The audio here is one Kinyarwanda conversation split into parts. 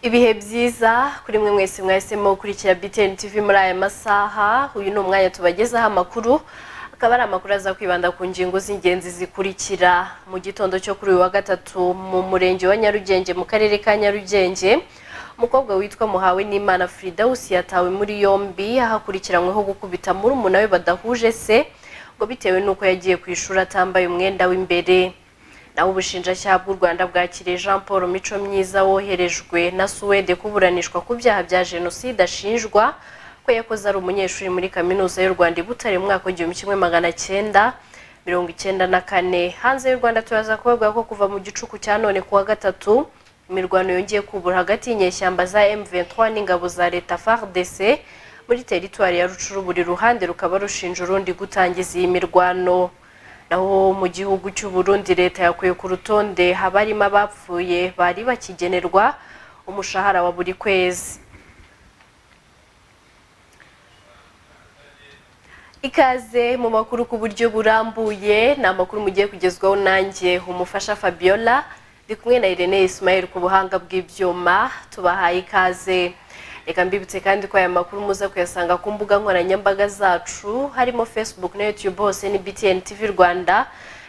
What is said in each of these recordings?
ibihe byiza kuri mwe mwese mwahisemo gukurikira BTN TV muri aya masaha uyu ni umwanya tubagezaho amakuru akaba ari amakuru aza kwibanda ku ngingo z'ingenzi zikurikira mu gitondo cyo kuri uyu wa gatatu mu murenge wa Nyarugenge mu karere ka Nyarugenge umukobwa witwa muhawe n'imana Fridawus yatawe muri yombi ahakurikiranyweho gukubita murumuna we badahuje se ngo bitewe n'uko yagiye ku ishuri atambaye umwenda w'imbere naho ubushinjacyaha bw'u rwanda bwakiriye jean paul mico myiza woherejwe na suwede kuburanishwa ku byaha bya jenoside ashinjwa ko yakoze ari umunyeshuri muri kaminuza y'u rwanda i butare mu mwaka w'igihumbi kimwe magana cyenda mirongo icyenda na kane hanze y'u rwanda turaza kubavuga ko kuva mu gicuku cya none ku wa gatatu imirwano yongeye kubura hagati y'inyeshyamba za M23 n'ingabo za leta FARDC muri teritwari ya Rucuru buri ruhande rukaba rushinja urundi gutangiza iyi mirwano naho mu gihugu cy'u Burundi leta yakuye ku rutonde habarimo abapfuye bari bakigenerwa umushahara wa buri kwezi ikaze mu makuru ku buryo burambuye ni amakuru mugiye kugezwaho nanjye umufasha Fabiola ndi kumwe na Irene Ismail ku buhanga bw'ibyuma tubahaye ikaze reka mbibutse kandi ko aya makuru muza kuyasanga ku mbuga nkoranyambaga zacu harimo Facebook na YouTube hose ni BTN TV Rwanda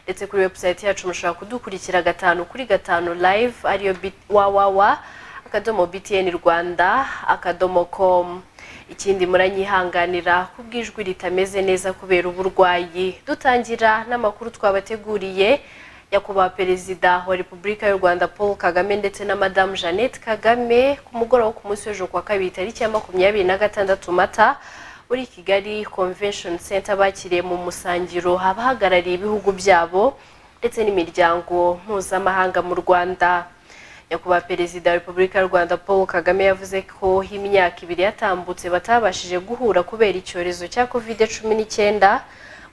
ndetse kuri website yacu mushobora kudukurikira gatanu kuri gatanu live ariyo wawawa akadomo BTN Rwanda akadomo com ikindi muranyihanganira kubw'ijwi ritameze neza kubera uburwayi dutangira n'amakuru twabateguriye nyakubahwa perezida wa repubulika y'u rwanda paul kagame ndetse na madamu jeannette kagame ku mugoroba ku munsi w'ejo kuwa kabiri tariki ya makumyabiri na gatandatu mata muri kigali convention center bakiriye mu musangiro abahagarariye ibihugu byabo ndetse n'imiryango mpuzamahanga mu rwanda nyakubahwa perezida wa repubulika y'u rwanda paul kagame yavuze ko imyaka ibiri yatambutse batabashije guhura kubera icyorezo cya covid cumi n'icyenda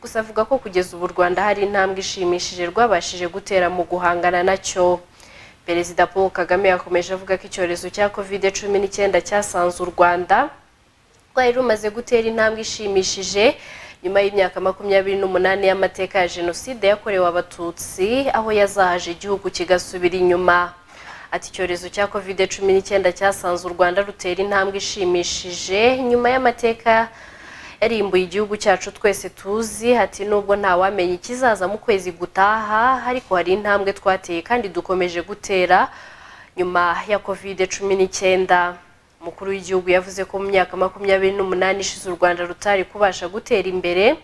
gusa avuga ko kugeza ubu u Rwanda hari intambwe ishimishije rwabashije gutera mu guhangana nacyo perezida paul kagame yakomeje avuga ko icyorezo cya covid cumi n'icyenda cyasanze u rwanda rwari rumaze gutera intambwe ishimishije nyuma y'imyaka makumyabiri n'umunani y'amateka ya jenoside yakorewe abatutsi aho yazahaje igihugu kigasubira inyuma ati icyorezo cya covid cumi n'icyenda cyasanze u rwanda rutera intambwe ishimishije nyuma y'amateka yarimbuye igihugu cyacu twese tuzi hati nubwo ntawamenya ikizaza mu kwezi gutaha ariko hari intambwe twateye kandi dukomeje gutera nyuma ya covid cumi n'icyenda umukuru w'igihugu yavuze ko mu myaka makumyabiri n'umunani ishize u rwanda rutari kubasha gutera imbere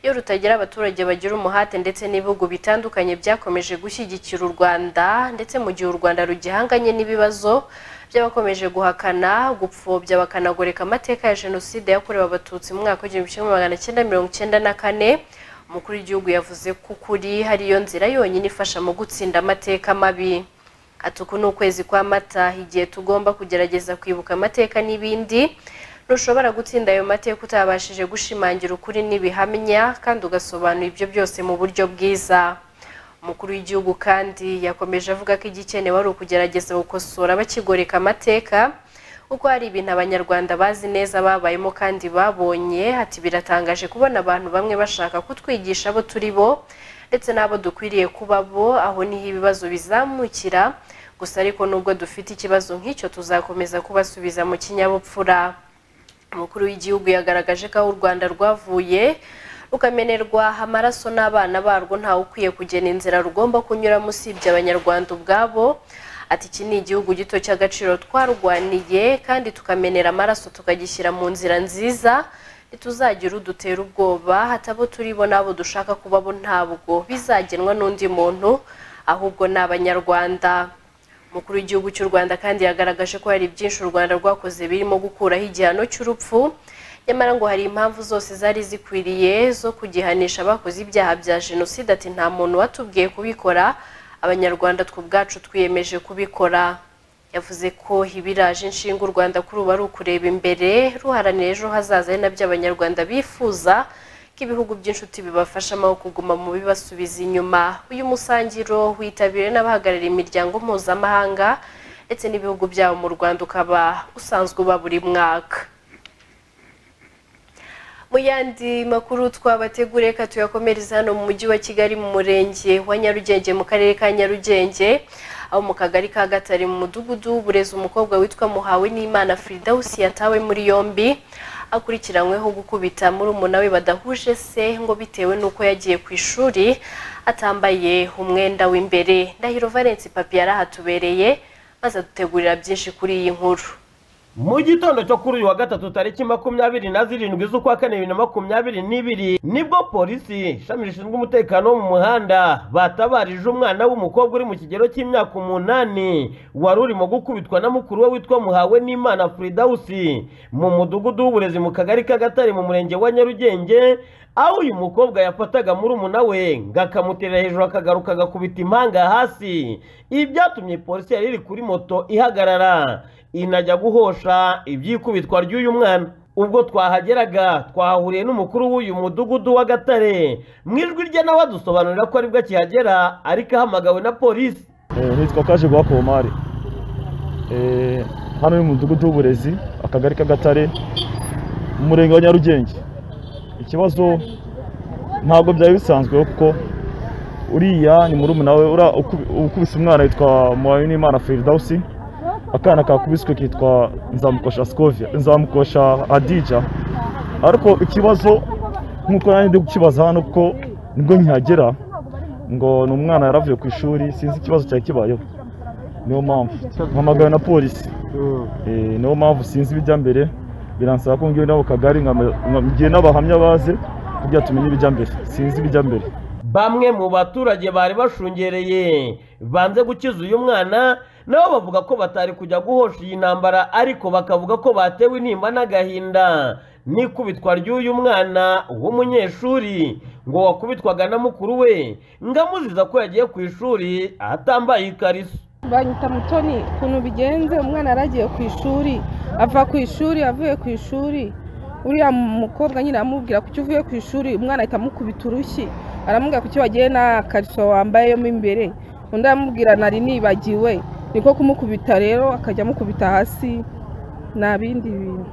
iyo rutagira abaturage bagira umuhate ndetse n'ibihugu bitandukanye byakomeje gushyigikira u rwanda ndetse mu gihe u rwanda rugihanganye n'ibibazo by'abakomeje guhakana gupfobya bakanagoreka amateka ya jenoside yakorewe abatutsi mu mwaka w'igihumbi kimwe magana cyenda mirongo icyenda na kane umukuru w'igihugu yavuze ko ukuri hari iyo nzira yonyine ifasha mu gutsinda amateka mabi ati uku ni ukwezi kwa mata igihe tugomba kugerageza kwibuka amateka n'ibindi ntushobora gutsinda ayo mateka utabashije gushimangira ukuri n'ibihamya kandi ugasobanura ibyo byose mu buryo bwiza umukuru w'igihugu kandi yakomeje avuga ko igikenewe ari ukugerageza gukosora bakigoreka amateka kuko hari ibintu abanyarwanda bazi neza babayemo kandi babonye ati biratangaje kubona abantu bamwe bashaka kutwigisha abo turi bo ndetse n'abo dukwiriye kuba bo aho niho ibibazo bizamukira gusa ariko nubwo dufite ikibazo nk'icyo tuzakomeza kubasubiza mu kinyabupfura umukuru w'igihugu yagaragaje ko aho u rwanda rwavuye rukamenerwa amaraso n'abana barwo ntawe ukwiye kugena inzira rugomba kunyuramo usibye abanyarwanda ubwabo ati iki ni igihugu gito cy'agaciro twarwaniye kandi tukamenera amaraso tukagishyira mu nzira nziza ntituzagira udutera ubwoba hatabo turi bo n'abo dushaka kuba bo ntabwo bizagenwa n'undi muntu ahubwo ni abanyarwanda umukuru w'igihugu cy'u rwanda kandi yagaragaje ko hari byinshi u rwanda rwakoze birimo gukuraho igihano cy'urupfu nyamara ngo hari impamvu zose zari zikwiriye zo kugihanisha abakoze ibyaha bya jenoside ati nta muntu watubwiye kubikora abanyarwanda twe ubwacu twiyemeje kubikora yavuze ko ibiraje inshinga u rwanda kuri ubu ari ukureba imbere ruharanira ejo hazaza ari nabyo abanyarwanda bifuza ko ibihugu by'inshuti bibafashamo kuguma mu bibasubiza inyuma uyu musangiro witabiriwe n'abahagarariye imiryango mpuzamahanga ndetse n'ibihugu byabo mu rwanda ukaba usanzwe uba buri mwaka mu yandi makuru twabategure reka tuyakomereza hano mu mujyi wa kigali mu murenge wa nyarugenge mu karere ka nyarugenge aho mu kagari ka gatare mu mudugudu w'uburezi umukobwa witwa muhawe n'imana firidawusi yatawe muri yombi akurikiranyweho gukubita muri we badahuje se ngo bitewe n'uko yagiye ku ishuri atambaye umwenda w'imbere ndahiro valence papi yarahatubereye maze adutegurira byinshi kuri iyi nkuru mu gitondo cyo kuri uyu wa gatatu tariki makumyabiri na zirindwi z'ukwa kane bibiri na makumyabiri n'ibiri nibwo polisi ishami rishinzwe umutekano wo mu muhanda batabarije umwana w'umukobwa uri mu kigero cy'imyaka umunani wari urimo gukubitwa na mukuru we witwa muhawe n'imana furidawusi mu mudugudu w'uburezi mu kagari k'agatare mu murenge wa nyarugenge aho uyu mukobwa yafataga murumuna we ngo akamuterera hejuru akagaruka agakubita impanga hasi ibi byatumye polisi yari iri kuri moto ihagarara inajya guhosha ibyikubitwa ry'uyu mwana ubwo twahageraga twahahuriye n'umukuru w'uyu mudugudu wa gatare mu ijwi rye nawe adusobanurira ko aribwo akihagera ariko ahamagawe na polisi hitwa kaje guha komari hano ni mu mudugudu w'uburezi akagari k'agatare mu murenge wa nyarugenge ikibazo ntabwo byari bisanzwe kuko uriya ni murumuna we ukubise umwana witwa muhawe n'imana feridawusi akana kakubiswe kitwa nzamukosha sikovia nzamukosha adija ariko ikibazo nk'uko nanjye ndi kukibaza hano kuko nibwo nkihagera ngo ni umwana yaravuye ku ishuri sinzi ikibazo cyari kibayeho niyo mpamvu mpamagawe na polisi niyo mpamvu sinzi ibijya mbere biransaba ko ngiye nabo kagari ngiye n'abahamya baze kugira tumenye ibijya mbere sinzi ibijya mbere bamwe mu baturage bari bashungereye banze gukiza uyu mwana nabo bavuga ko batari kujya guhosha iyi ntambara ariko bakavuga ko batewe intimba n'agahinda n'ikubitwa ry'uyu mwana w'umunyeshuri ngo wakubitwaga na mukuru we ngo amuziza ko yagiye ku ishuri atambaye ikariso banyita mutoni ukuntu bigenze umwana yaragiye ku ishuri ava ku ishuri avuye ku ishuri uriya mukobwa nyine amubwira kuki uvuye ku ishuri umwana ahita amukubita urushyi aramubwira kuki wagiye nta kariso wambayemo imbere undi aramubwira nari nibagiwe niko kumukubita rero akajya amukubita hasi nta bindi bintu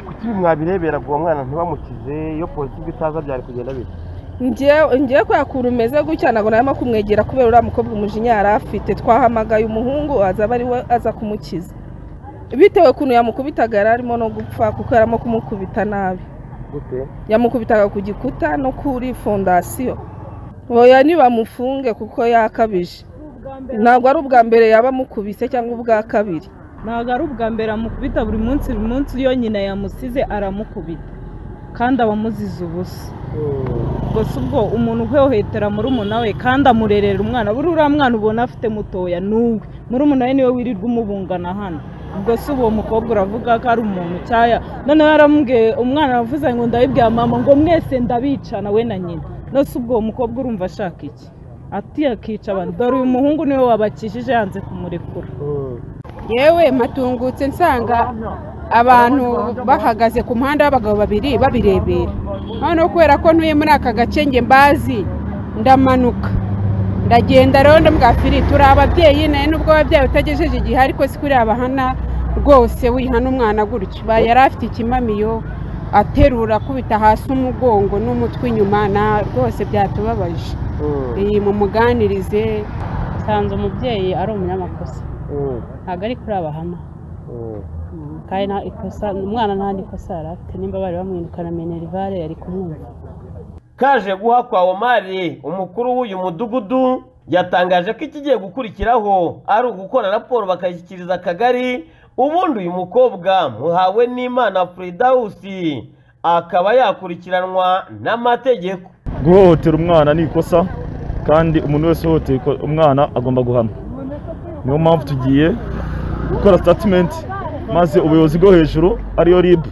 kuki mwabirebera ngo uwo mwana ntibamukize iyo polisi ibyo itaza byari kugenda bita ngiye kubera ukuntu umeze gutya ntabwo narimo kumwegera kubera uriya mukobwa umujinya yari afite twahamagaye umuhungu azaba ari we aza kumukiza bitewe ukuntu yamukubitaga yari arimo no gupfa kuko yari arimo kumukubita nabi yamukubitaga ku gikuta no kuri fondasiyo boya ntibamufunge kuko yakabije ntabwo ari ubwa mbere yaba amukubise cyangwa ubwa kabiri ntabwo ari ubwa mbere amukubita buri munsi buri munsi iyo nyina yamusize aramukubita kandi aba amuzize ubusa gusa ubwo umuntu uhehotera murumuna we kandi amurerera umwana buri uriya mwana ubona afite mutoya n'uwe murumuna we niwe wirirwa umubungana hano ubwo si uwo mukobwa uravuga ko ari umuntu cyaya noneho yaramubwiye umwana aravuze ngo ndabibwira mama ngo mwese ndabicana we na nyina nose ubwo mukobwa urumva ashaka iki ati akica abantu dore uyu muhungu niwe wabakishije yanze kumurekura yewe matungutse nsanga abantu bahagaze ku muhanda w'abagabo babiri babirebera noneho kubera ko ntuye muri aka gace nge mbazi ndamanuka ndagenda rero ndabwa firi turi ababyeyi nawe nubwo ababyeyi utagejeje igihe ariko si kuri abahana rwose wihana umwana gutyo yari afite ikimamiyo aterura akubita hasi umugongo n'umutwe inyuma na rwose byatubabaje iyi mumuganirize nsanze umubyeyi ari umunyamakosa ntabwo ari kuri abahama kandi nta ikosa umwana nta n'ikosa yari afite nimba bari bamwirukana minerivare yari kumwumva kaje guha kwa omari umukuru w'uyu mudugudu yatangaje ko ikigiye gukurikiraho ari ugukora raporo bakayishyikiriza akagari ubundi uyu mukobwa muhawe n'imana furidawusi akaba yakurikiranwa n'amategeko guhohotera umwana ni ikosa kandi umuntu wese uhohoteye umwana agomba guhanwa niyo mpamvu tugiye gukora sitatimenti maze ubuyobozi bwo hejuru ariyo ribu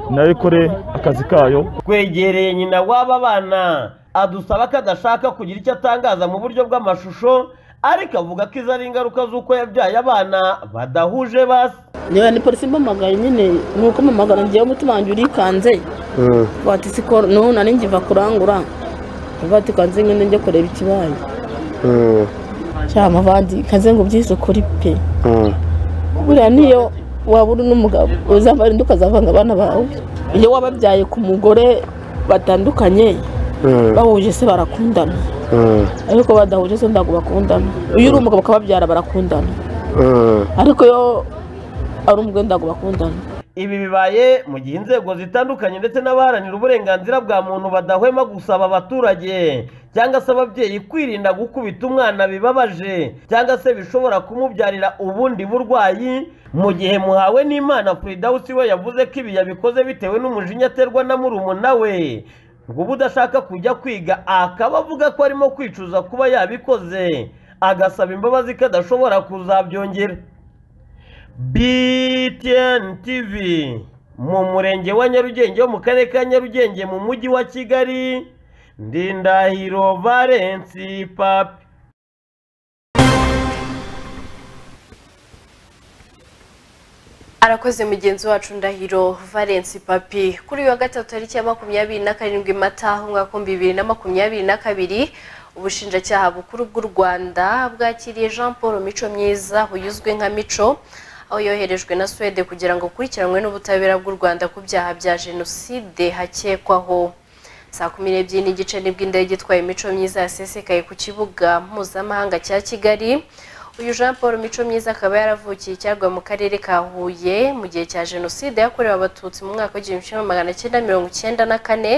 nayo ikore akazi kayo twegereye nyina w'aba bana adusaba ko adashaka kugira icyo atangaza mu buryo bw'amashusho ariko avuga ko izo ari ingaruka z'uko yabyaye abana badahuje basi niba ni polisi mpamagaye nyine ni uko mpamagara ngewe umutima wanjye urikanze bati siko nubu nari ngiva kurangura bati kanze ngende njye kureba ikibaye cyangwa amavandi kanze ngo ubyisukure pe buriya niyo waba uri n'umugabo uzambara undi ukazavanga abana bawe iyo wababyaye ku mugore batandukanye bahuje se barakundana ariko badahuje se ntabwo bakundana iyo uri umugabo ukababyara barakundana ariko iyo ari umugore ntabwo bakundana ibi bibaye mu gihe inzego zitandukanye ndetse n'abaharanira uburenganzira bwa muntu badahwema gusaba abaturage cyangwa se ababyeyi kwirinda gukubita umwana bibabaje cyangwa se bishobora kumubyarira ubundi burwayi mu gihe muhawe n'imana Firidawusi we yavuze ko ibi yabikoze bitewe n'umujinya aterwa na murumuna we ngo uba udashaka kujya kwiga akaba avuga ko arimo kwicuza kuba yabikoze agasaba imbabazi ko adashobora kuzabyongera BTN TV mu murenge wa Nyarugenge wo mu karere ka Nyarugenge mu mujyi wa Kigali Ndindahiro Valence Papi arakoze mugenzi wacu ndahiro valence papi kuri uyu wa gatatu tariki ya makumyabiri na karindwi mata umwaka w'ibihumbi bibiri na makumyabiri na kabiri ubushinjacyaha bukuru bw'u rwanda bwakiriye jean paul mico myiza uyuzwe nka mico aho yoherejwe na suwede kugira ngo akurikiranwe n'ubutabera bw'u rwanda ku byaha bya jenoside hakekwaho saa kumi n'ebyiri n'igice nibwo indege itwaye imico myiza yasesekaye ku kibuga mpuzamahanga cya kigali uyu jean paul mico myiza akaba yaravukiye icyarwa mu karere ka huye mu gihe cya jenoside yakorewe abatutsi mu mwaka w'igihumbi kimwe magana cyenda mirongo icyenda na kane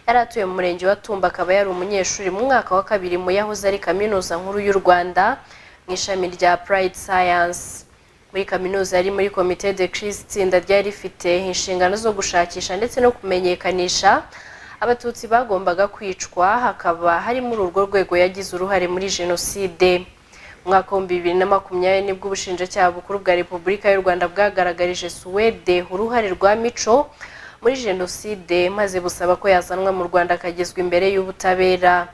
yari atuye mu murenge wa tumba akaba yari umunyeshuri mu mwaka wa kabiri mu yahoze ari kaminuza nkuru y'u rwanda mu ishami rya purayidi sayansi muri kaminuza yari muri komite de kirisi itsinda ryari rifite inshingano zo gushakisha ndetse no kumenyekanisha abatutsi bagombaga kwicwa hakaba hari muri urwo rwego yagize uruhare muri jenoside mu mwaka w'ibihumbi bibiri na makumyabiri nibwo ubushinjacyaha bukuru bwa repubulika y'u rwanda bwagaragarije suwede uruhare rwa mico muri jenoside maze busaba ko yazanwa mu rwanda akagezwa imbere y'ubutabera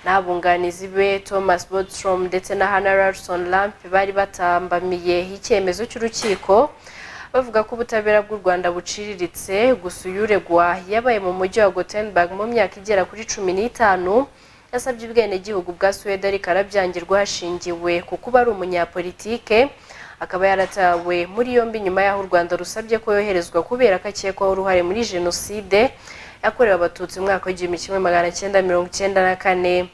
n'abunganizi be thomas bodstrom ndetse na hannah larson lamp bari batambamiye icyemezo cy'urukiko bavuga ko ubutabera bw'u rwanda buciriritse gusa uyuregwa yabaye mu mujyi wa gotenberg mu myaka igera kuri cumi n'itanu yasabye ubwenegihugu bwa suwede ariko arabyangirwa hashingiwe ku kuba ari umunyapolitike akaba yaratawe muri yombi nyuma y'aho u rwanda rusabye ko yoherezwa kubera ko akekwaho uruhare muri jenoside yakorewe abatutsi mu mwaka w'igihumbi kimwe magana cyenda mirongo icyenda na kane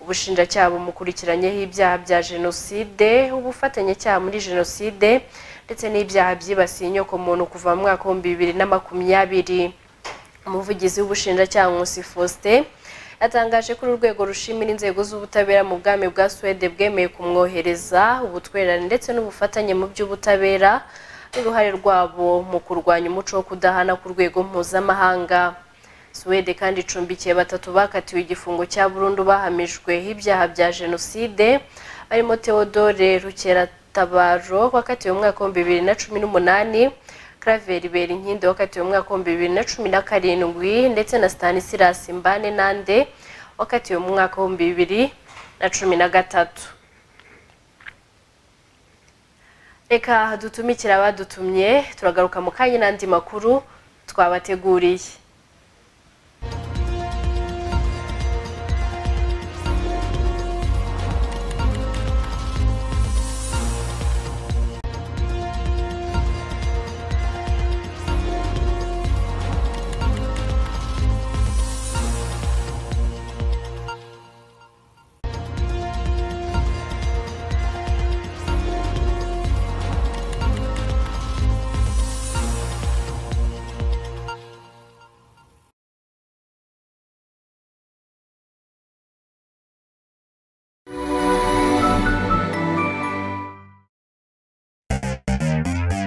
ubushinjacyaha bumukurikiranyeho ibyaha bya jenoside ubufatanyacyaha muri jenoside ndetse n'ibyaha byibasiye inyokomuntu kuva mu mwaka w'ibihumbi bibiri na makumyabiri umuvugizi w'ubushinjacyaha nkusi faustin yatangaje ko uru rwego rushimira inzego z'ubutabera mu bwami bwa suwede bwemeye kumwohereza ubutwererane ndetse n'ubufatanye mu by'ubutabera n'uruhare rwabo mu kurwanya umuco wo kudahana ku rwego mpuzamahanga suwede kandi icumbikiye batatu bakatiwe igifungo cya burundu bahamijwe ibyaha bya jenoside barimo theodore rukeratabaro wakatiwe mu mwaka w'ibihumbi bibiri na cumi n'umunani Claver Berinkindi wakatiwe mu mwaka w'ibihumbi bibiri na cumi na karindwi ndetse na Stanislas Mbane Nande wakatiwe mu mwaka w'ibihumbi bibiri na cumi na gatatu reka dutumikire abadutumye turagaruka mu kanya n'andi makuru twabateguriye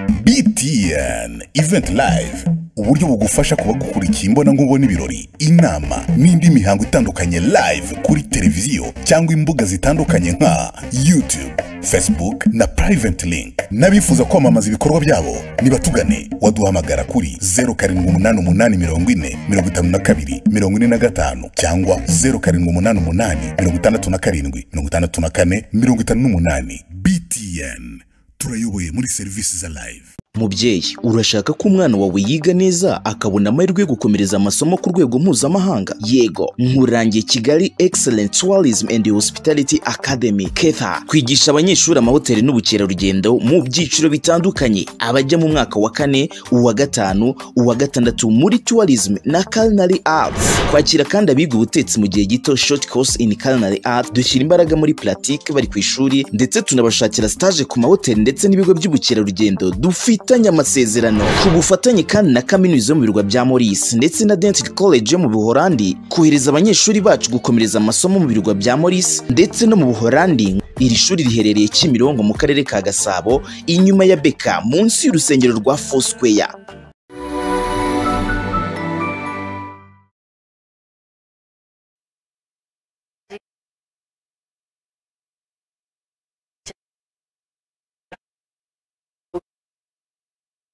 BTN Event Live uburyo bugufasha kuba gukurikiye imbonankubone ibirori inama n'indi mihango itandukanye live kuri televiziyo cyangwa imbuga zitandukanye nka YouTube, Facebook na Private Link n'abifuza kwamamaza ibikorwa byabo nibatugane waduhamagara kuri 0788404542 cyangwa 0788567458 BTN turayoboye muri serivisi za live mubyeyi urashaka ko umwana wawe yiga neza akabona amahirwe yo gukomereza amasomo ku rwego mpuzamahanga yego nkurangiye kigali excellent tourism and hospitality academy ketha twigisha abanyeshuri amahoteli n'ubukerarugendo mu byiciro bitandukanye abajya mu mwaka wa kane uwa gatanu uwa gatandatu muri tourism na culinary arts kwakira kandi abiga ubutetsi mu gihe gito short course in culinary arts dushyira imbaraga muri pratique bari ku ishuri ndetse tunabashakira stage ku mahoteli ndetse n'ibigo by'ubukerarugendo dufitanye amasezerano ku bufatanye kandi na kaminuza yo mu birwa bya Maurice ndetse na Dental College yo mu Buholandi kohereza abanyeshuri bacu gukomereza amasomo mu birwa bya Maurice ndetse no mu Buholandi iri shuri riherereye Kimirongo mu karere ka Gasabo inyuma ya Beka munsi y'urusengero rwa Foursquare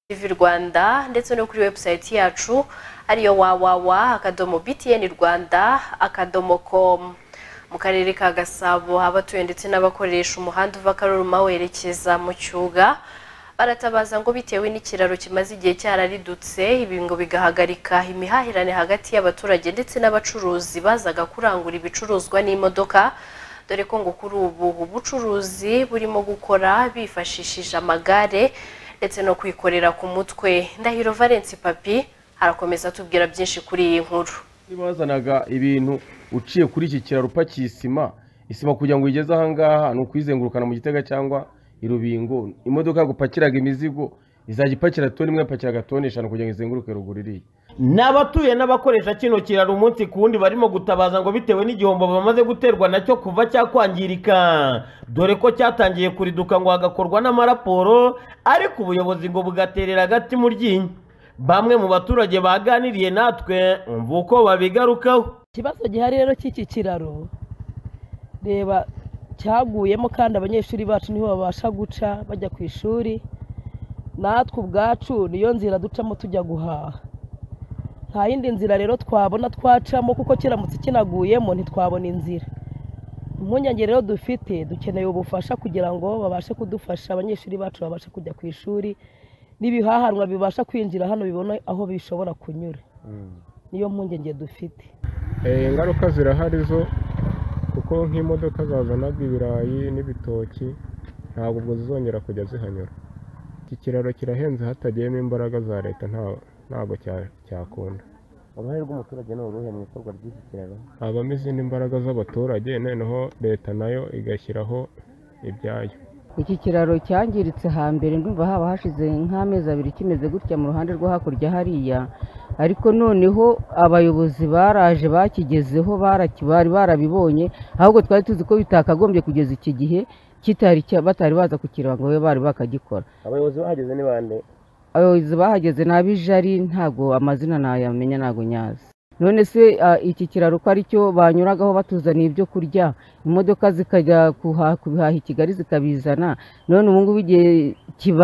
TV Rwanda ndetse no kuri website yacu ariyo wawawa akadomo btn rwanda akadomo com mu karere ka gasabo abatuye ndetse n'abakoresha umuhanda uva karoruma werekeza mu cyuga baratabaza ngo bitewe n'ikiraro kimaze igihe cyararidutse ibi ngo bigahagarika imihahirane hagati y'abaturage ndetse n'abacuruzi bazaga kurangura ibicuruzwa n'imodoka dore ko ngo kuri ubu ubucuruzi burimo gukora bifashishije amagare ndetse no kwikorera ku mutwe ndahiro valence papi arakomeza atubwira byinshi kuri iyi nkuru bazanaga ibintu uciye kuri iki kiraro upakiye isima isima kugira ngo uyigeze ahangaha ni ukuyizengurukana mu gitega cyangwa i rubingo imodoka yagupakiraga imizigo izajya ipakira toni imwe yapakiraga toni eshanu kugira ngo izenguruke ruguru iriya ni abatuye n'abakoresha kino kiraro umunsi ku wundi barimo gutabaza ngo bitewe n'igihombo bamaze guterwa nacyo kuva cyakwangirika dore ko cyatangiye kuriduka ngo hagakorwa n'amaraporo ariko ubuyobozi ngo bugaterera agati mu ryinyo bamwe mu baturage baganiriye natwe umva uko babigarukaho ikibazo gihari rero cy'iki kiraro reba cyaguyemo kandi abanyeshuri bacu niho babasha guca bajya ku ishuri natwe ubwacu niyo nzira ducamo tujya guhaha nta yindi nzira rero twabona twacamo kuko kiramutse kinaguyemo ntitwabona inzira impungenge rero dufite dukeneye ubufasha kugira ngo babashe kudufasha abanyeshuri bacu babashe kujya ku ishuri n'ibihahanwa bibasha kwinjira hano bibona aho bishobora kunyura niyo mpungenge dufite ingaruka zirahari zo kuko nk'imodoka zazanaga ibirayi n'ibitoki ntabwo ubwo zizongera kujya zihanyura iki kiraro kirahenze hatagiyemo imbaraga za leta ntabwo cyakunda uruhare rw'umuturage ni uruhe mu ikorwa ry'iki kiraro habamo izindi mbaraga z'abaturage noneho leta nayo igashyiraho ibyayo iki kiraro cyangiritse hambere ndumva haba hashize nk'amezi abiri kimeze gutya mu ruhande rwo hakurya hariya ariko noneho abayobozi baraje bakigezeho bari barabibonye ahubwo twari tuzi ko bitakagombye kugeza iki gihe kitari batari baza kukireba ngo babe bari bakagikora abayobozi bahageze ni bande abayobozi bahageze n'abijari ntabwo amazina ntayamenya ntabwo nyazi none se iki kiraro ko aricyo banyuragaho batuzaniye ibyo kurya imodoka zikajya kubihaha i kigali zikabizana none ubu ngubu igihe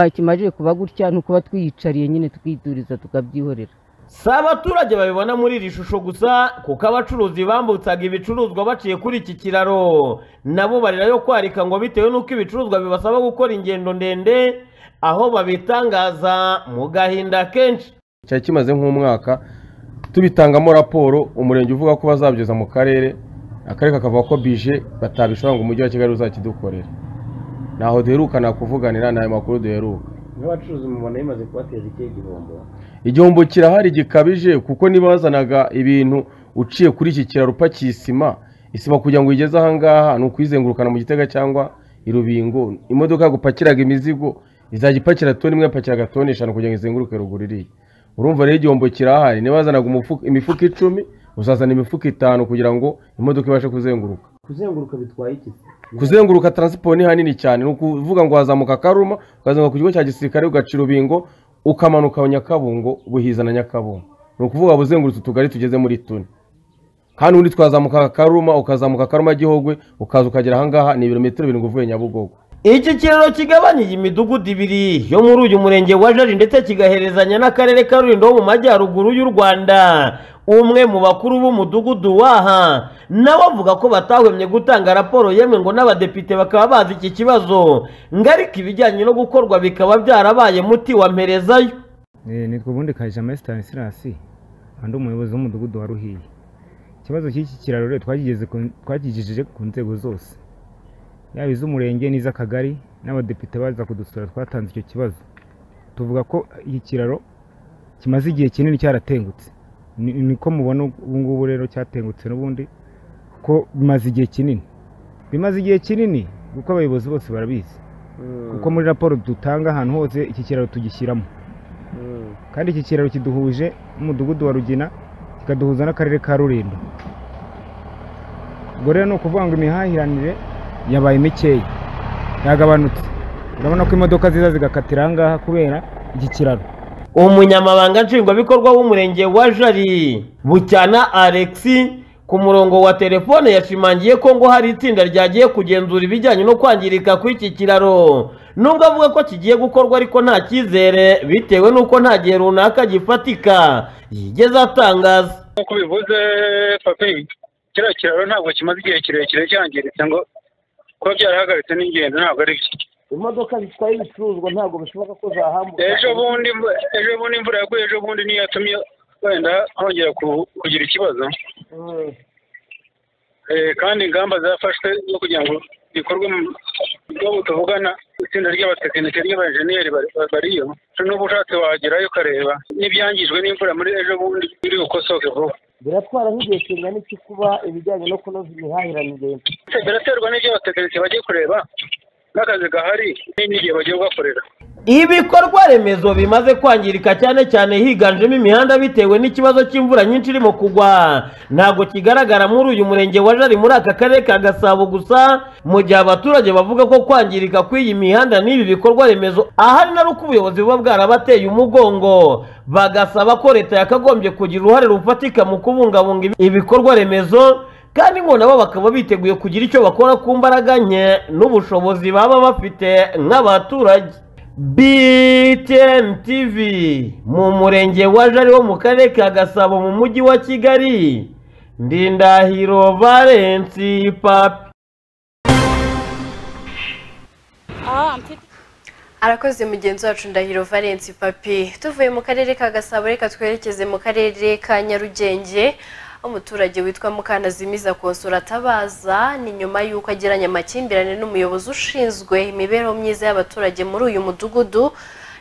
kimaze kuba gutya ni ukuba twiyicariye nyine twiduriza tukabyihorera si abaturage babibona muri iri shusho gusa kuko abacuruzi bambutsaga ibicuruzwa baciye kuri iki kiraro nabo barirayo kwarika ngo bitewe n'uko ibicuruzwa bibasaba gukora ingendo ndende aho babitangaza mu gahinda kenshi cyari kimaze nk'umwaka tubitangamo raporo umurenge uvuga ko bazabyoza mu karere akarere kakavuga ko bije batabishobora ngo umujyi wa kigali uzakidukorere ntaho duherukana kuvuganira n'ayo makuru duheruka n'abacuruzi mubona bimaze kubateza ikihe gihombo igihombo kirahari gikabije kuko niba wazanaga ibintu uciye kuri iki kiraro upakiye isima isima kugira ngo uyigeze ahangaha ni ukuyizengurukana mu gitega cyangwa i rubingo imodoka yagupakiraga imizigo izajya ipakira toni imwe yapakiraga toni eshanu kugira ngo izenguruke ruguru iriya urumva rero igihombo kirahari niba wazanaga imifuka icumi uzazana imifuka itanu kugira ngo imodoka ibashe kuzenguruka kuzenguruka bitwaye iki kuzenguruka taransiporo ni hanini cyane ni ukuvuga ngo wazamuka akaruma ukazenguruka ku kigo cya gisirikare ugaca urubingo ukamanuka nyakabungo buhiza na nyakabungo ni ukuvuga ngo uzengurutse utugari tugeze muri tune kandi ubundi twazamuka akaruma ukazamuka akaruma gihogwe ukaza ukagera ahangaha ni ibirometero birindwi uvuye nyabugogo iki kiraro kigabanya iyi midugudu ibiri yo muri uyu murenge wa jari ndetse kigaherezanya n'akarere ka rulindo ho mu majyaruguru y'u rwanda umwe mu bakuru b'umudugudu waha nawe avuga ko batahwemye gutanga raporo yemwe ngo n'abadepite bakaba bazi iki kibazo ngarika ibijyanye no gukorwa bikaba byarabaye muti wa mperezayo nitwa ubundi kajama esitani silasi andi umuyobozi w'umudugudu wa ruhiye ikibazo cy'iki kiraro rero twagigeze ku- twakigejeje ku nzego zose yaba iz'umurenge n'iz'akagari n'abadepite baza kudusura twatanze icyo kibazo tuvuga ko iki kiraro kimaze igihe kinini cyaratengutse Ni- niko mubona ubu ngubu rero cyatengutse n'ubundi ko bimaze igihe kinini bimaze igihe kinini kuko abayobozi bose barabizi kuko muri raporo dutanga ahantu hose iki kiraro tugishyiramo kandi iki kiraro kiduhuje n'umudugudu wa rugina kikaduhuza n'akarere ka rulindo ubwo rero ni ukuvuga ngo imihahiranire yabaye mikeya yagabanutse urabona ko imodoka ziza zigakatira aha ngaha kubera iki kiraro umunyamabanga nshingwabikorwa w'umurenge wa jari bucyana alexi ku murongo wa telefone yashimangiye ko ngo hari itsinda ryagiye kugenzura ibijyanye no kwangirika kw'iki kiraro nubwo avuga ko kigiye gukorwa ariko nta cyizere bitewe n'uko nta gihe runaka gifatika yigeze atangaza nk'uko bivuze papi kiriya kiraro ntabwo kimaze igihe kirekire cyangiritse ngo kuba byarahagaritse n'ingenzi ntabwo ari byo imodoka zitwaye ibicuruzwa ntabwo bishoboka ko zahambuka ejo bundi imvu- ejo bundi imvura yaguye ejo bundi niyo yatumye wenda hongera ku- kugira ikibazo Mm. Eh, kandi ingamba zafashwe zo kugira ngo bikorwe mu- n'ubu tuvugana itsinda ry'abatekinike ry'abajeniyeri bari- bari- bariyo n'ubu ushatse wagerayo ukareba n'ibyangijwe n'imvura muri ejo bundi biri bukosoke vuba biratwara nk'igihe kingana iki kuba ibijyanye no kunoza imihahiranire biraterwa n'ibyo abatekinisiye bagiye kureba n'akazi gahari n'igihe bagiye kugakorera ibikorwa remezo bimaze kwangirika cyane cyane higanjemo imihanda bitewe n'ikibazo cy'imvura nyinshi irimo kugwa ntabwo kigaragara muri uyu murenge wa jari muri aka karere ka gasabo gusa mu gihe abaturage bavuga ko kwangirika kw'iyi mihanda n'ibi bikorwa remezo ahari na uko ubuyobozi buba bwarabateye umugongo bagasaba ko leta yakagombye kugira uruhare rufatika mu kubungabunga ibi- ibikorwa remezo kandi ngo nabo bakaba biteguye kugira icyo bakora ku mbaraga nke n'ubushobozi baba bafite nk'abaturage BTN TV mu murenge wa Jari wo mu karere ka Gasabo mu mujyi wa Kigali Ndindahiro Valence Papi arakoze mugenzi wacu ndahiro valence papi tuvuye mu karere ka gasabo reka twerekeze mu karere ka nyarugenge umuturage witwa mukanazimiza konsora atabaza ni nyuma y'uko agiranye amakimbirane n'umuyobozi ushinzwe imibereho myiza y'abaturage muri uyu mudugudu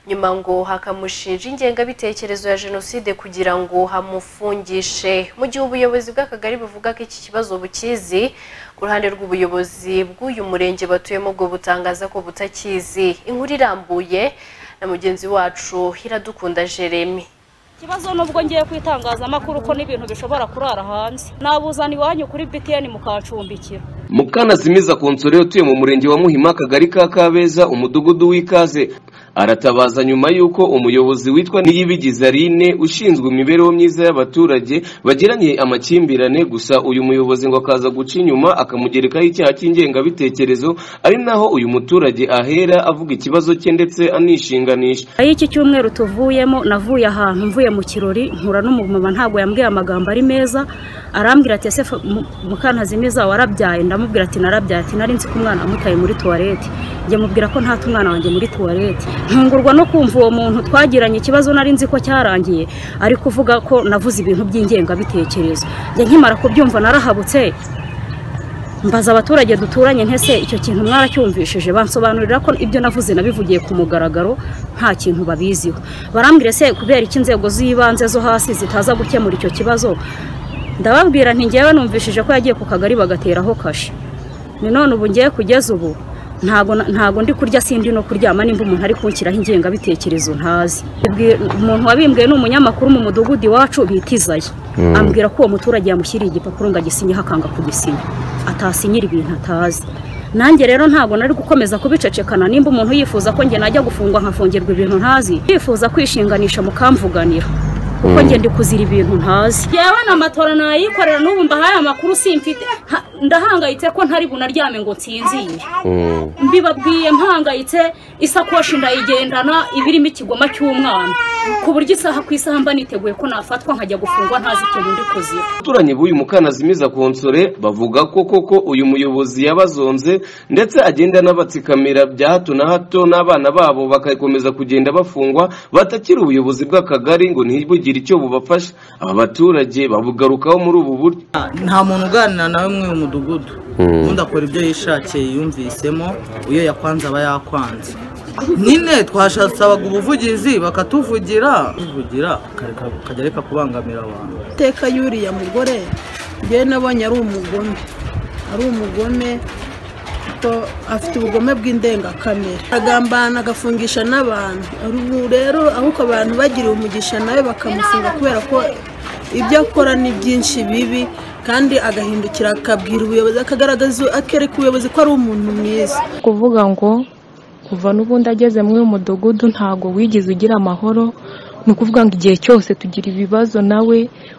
nyuma ngo hakamushinja ingengabitekerezo ya jenoside kugira ngo hamufungishe mu gihe ubuyobozi bw'akagari buvuga ko iki kibazo bukizi ku ruhande rw'ubuyobozi bw'uyu murenge batuyemo bwo butangaza ko butakizi inkuru irambuye na mugenzi wacu iradukunda jeremy ikibazo nubwo ngiye ku itangazamakuru ko n'ibintu bishobora kurara hanze nabuzana iwanyu kuri btn mukacumbikira mukanazimiza konsore utuye mu murenge wa muhima akagari ka kabeza umudugudu w'ikaze aratabaza nyuma y'uko umuyobozi witwa niyibigizaline ushinzwe imibereho myiza y'abaturage bagiranye amakimbirane gusa uyu muyobozi ngo akaza guca inyuma akamugerekaho icyaha cy'ingengabitekerezo ari naho uyu muturage ahera avuga ikibazo cye ndetse anishinganisha ayo iki cyumweru tuvuyemo navuye ahantu mvuye mu kirori nkura n'umumama ntabwo yambwiye amagambo ari meza arambwira ati ese fa- mu- mukantazimiza warabyaye ndamubwira ati narabyaye ati nari nzi ko umwana wamutaye muri tuwarete njye mubwira ko nta umwana wanjye muri tuwarete ntungurwa no kumva uwo muntu twagiranye ikibazo nari nzi ko cyarangiye ari kuvuga ko navuze ibintu by'ingengabitekerezo njye nkimara kubyumva narahabutse mbaza abaturage duturanye ntese icyo kintu mwaracyumvishije bansobanurira ko ibyo navuze nabivugiye ku mugaragaro nta kintu babiziho barambwira se kubera iki inzego z'ibanze zo hasi zitaza gukemura icyo kibazo ndababwira nti ngewe numvishije ko yagiye ku kagari bagateraho kashe ni none ubu ngiye kugeza ubu ntago na- ntago ndi kurya sindi no kuryama nimba umuntu ari kunshyiraho ingengabitekerezo ntazi Bibwi- umuntu wabimbwiye ni umunyamakuru mu mudugudu iwacu bita izayi Mm. ambwira ko uwo muturage yamushyiriye igipapuro ngo agisinyeho akanga kugisinya atasinyira ibintu atazi nanjye rero ntabwo nari gukomeza kubicecekana nimba umuntu yifuza ko njye najya gufungwa nkafungirwa ibintu ntazi yifuza kwishinganisha mukamvuganira kuko Mm. njye ndi kuzira ibintu ntazi yewe na matora nayikorera n'ubu mbahaye amakuru simfite Ha- ndahangayitse ko ntari bunaryame ngo nsinzire mbibabwiye mpangayitse isakoshi ndayigendana ibirimo ikigoma cy'umwana ku buryo isaha ku isaha mba niteguye ko nafatwa nkajya gufungwa ntazi ikintu ndi kuzira abaturanyi b'uyu mukanazimiza konsore bavuga ko koko uyu muyobozi yabazonze ndetse agenda anabatsikamira bya hato na hato n'abana babo bagakomeza kugenda bafungwa batakiri ubuyobozi bw'akagari ngo ntibugire icyo bubafasha aba baturage babugarukaho muri ubu buryo nta muntu uganira nawe muri uyu mudugudu undi akora ibyo yishakiye yumvisemo iyo yakwanze aba yakwanze nyine twashasabaga ubuvugizi bakatuvugira tuvugira akajya areka kubangamira abantu iteka y'uriya mugore njyewe nabonye ari umugome ari umugome ko afite ubugome bw'indengakamere agambana agafungisha n'abantu ubu rero ahubwo abantu bagiriye umugisha nawe bakamufunga kubera ko ibyo akora ni byinshi bibi kandi agahindukira akabwira ubuyobozi akagaragaza akereka ubuyobozi ko ari umuntu mwiza kuvuga ngo kuva n'ubundi ageze muri uyu mudugudu ntabwo wigeze ugira amahoro ni ukuvuga ngo igihe cyose tugira ibibazo nawe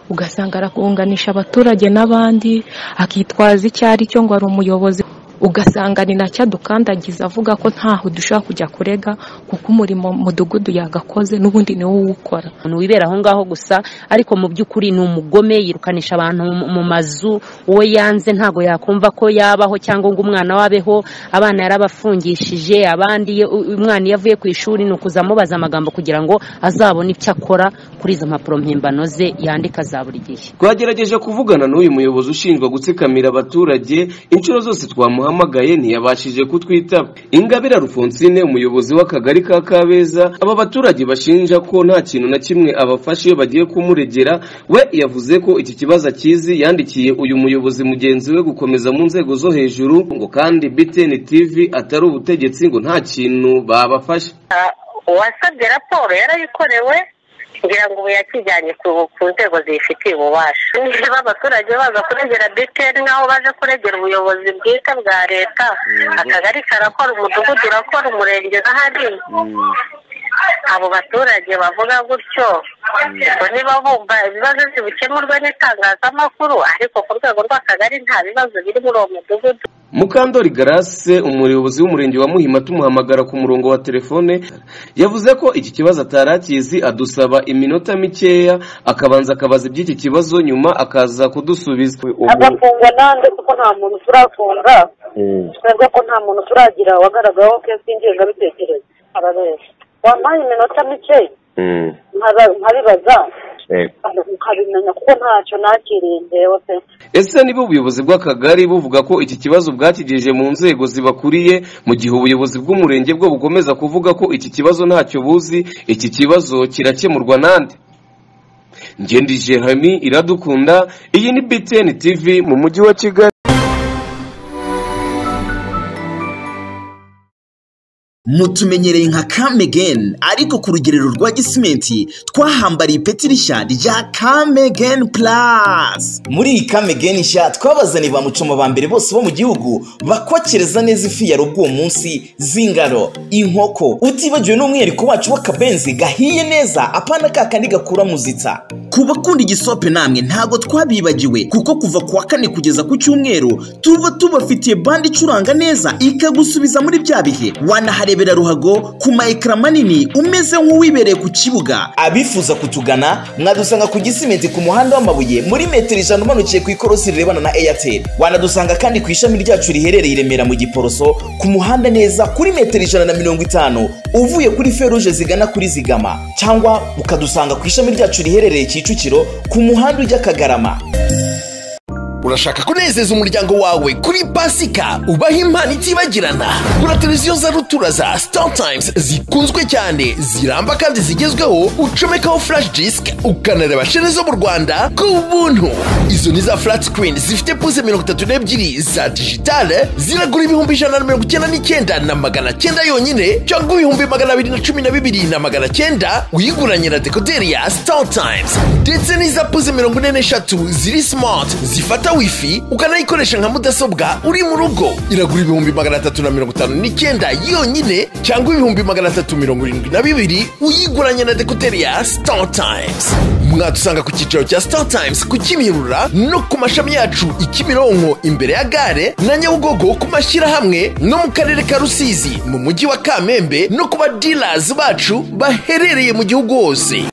ugasanga arakunganisha abaturage n'abandi akitwaza icyo ari cyo ngo ari umuyobozi ugasanga ni nacyo adukandagiza avuga ko ntaho dushobora kujya kurega kuko umurimo mudugudu yagakoze n'ubundi niwo uwukora umuntu wibera aho ngaho gusa ariko mu by'ukuri ni umugome yirukanisha abantu mu mazu uwo yanze ntabwo yakumva ko yabaho cyangwa ngo umwana we abeho abana yarabafungishije abandi ye- u- umwana iyo avuye ku ishuri ni ukuza amubaza amagambo kugira ngo azabone icyo akora kuri izo mpapuro mpimbano ze yandika za buri gihe twagerageje kuvugana n'uyu muyobozi ushinjwa gutsikamira abaturage inshuro zose twamuhamagaye ntiyabashije kutwitaba ingabire rufonsine umuyobozi w'akagari ka kabeza aba baturage bashinja ko nta kintu na kimwe abafasha iyo bagiye kumuregera we yavuze ko iki kibazo akizi yandikiye uyu muyobozi mugenzi we gukomeza mu nzego zo hejuru ngo kandi btn tv atari ubutegetsi ngo nta kintu babafasha uwasabye raporo yarayikorewe ngira ngo ubu yakijyanye ku ku nzego ziyifitiye ububasha niba abaturage baza kuregera btr nk'aho baje kuregera ubuyobozi bwite bwa leta akagari karakora umudugudu urakora umurenge n'ahandi abo baturage bavuga gutyo ngo niba bumva ibibazo ntibikemurwe n'itangazamakuru ariko ku rwego rw'akagari nta bibazo biri muri uwo mudugudu mukandori garase umuyobozi w'umurenge wa muhima tumuhamagara ku murongo wa telefone yavuze ko iki kibazo atari akizi adusaba iminota mikeya akabanza akabaza iby'iki kibazo nyuma akaza kudusubiza agafunga nande kuko nta muntu turafunga twebwe ko nta muntu turagira wagaragaweho kesi y'ingengabitekerezo arabeshya wampaye iminota mike nkaba- nkabibaza ukabimenya kuko ntacyo nakiriye ndewe pe ese niba ubuyobozi bw'akagari buvuga ko iki kibazo bwakigejeje mu nzego zibakuriye mu gihe ubuyobozi bw'umurenge bwo bukomeza kuvuga ko iki kibazo ntacyo buzi iki kibazo kirakemurwa nande ngendi jerami iradukunda iyi ni btn tv mu mujyi wa kigali mutumenyereye nka kamegeni ariko ku rugerero rwa gisimenti twahambariye ipeti rishya rya kamegeni purasi muri iyi kamegeni nshya twabazaniye ba mucoma ba mbere bose bo mu gihugu bakokereza neza ifi ya rugo uwo munsi z'ingaro inkoko utibagiwe n'umwihariko wacu w'akabenzi gahiye neza apana ka kandi gakura muzitsa ku bakunda igisope namwe ntabwo twabibagiwe kuko kuva ku wa kane kugeza ku cyumweru tuba tubafitiye bande icuranga neza ikagusubiza muri bya bihe wanaharebera ruhago ku ma ekara manini umeze nk'uwibereye ku kibuga abifuza kutugana mwadusanga ku gisimenti ku muhanda w'amabuye muri metero ijana umanukiye ku ikorosi rirebana na eyateri wanadusanga kandi ku ishami ryacu riherereye i remera mu giporoso ku muhanda neza kuri metero ijana na mirongo itanu uvuye kuri feruje zigana kuri zigama cyangwa ukadusanga ku ishami ryacu riherereye kicukiro ku muhanda ujya kagarama urashaka kunezeza umuryango wawe kuri pasika ubaha impano itibagirana gura televiziyo za rutura za star times zikunzwe cyane ziramba kandi zigezweho ucomekaho flash disk ukanareba shene zo mu rwanda ku buntu izo ni za flat screen zifite puse mirongo itatu n'ebyiri za digitale ziragura ibihumbi ijana na mirongo icyenda n'icyenda na magana cyenda yonyine cyangwa ibihumbi magana abiri na cumi na bibiri na magana cyenda uyiguranye na dekoderi ya star times ndetse n'iza puse mirongo ine n'eshatu ziri smart zifata wifi ukanayikoresha nka mudasobwa uri mu rugo iragura ibihumbi magana atatu na mirongo itanu n'icyenda yonyine cyangwa ibihumbi magana atatu mirongo irindwi na bibiri uyiguranye na dekuteri ya star times mwadusanga ku cyicaro cya star times ku kimihurura no ku mashami yacu i kimironko imbere ya gare na nyabugogo ku mashyirahamwe no mu karere ka rusizi mu mujyi wa kamembe no ku ba dealers bacu baherereye mu gihugu hose